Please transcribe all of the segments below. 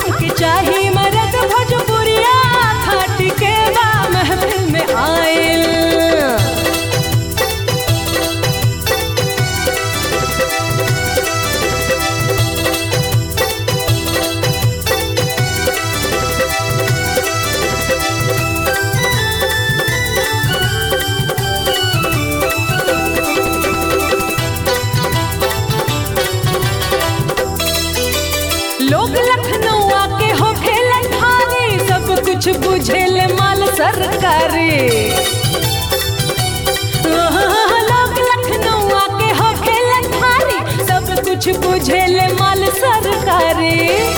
हमके चाही मरद भोजपुरिया खाट के बा महफिल में आइल लोग लखनऊ आके हो खेलन भारी सब कुछ बुझेल माल सरकारी लोग लखनऊ आके हो खेलन भारी सब कुछ बुझेल माल सरकारी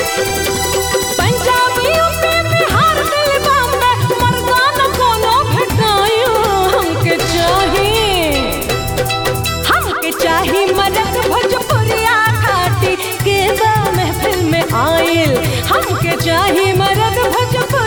पंजाबी यूपी बिहार दिल्ली बॉम्बे मर्दाना कोनो भेटायो हमके चाहिए हमके चाही मदद भोजपुरिया घाटी के बा महफिल में आइल हमके चाही मदद भोजपुरिया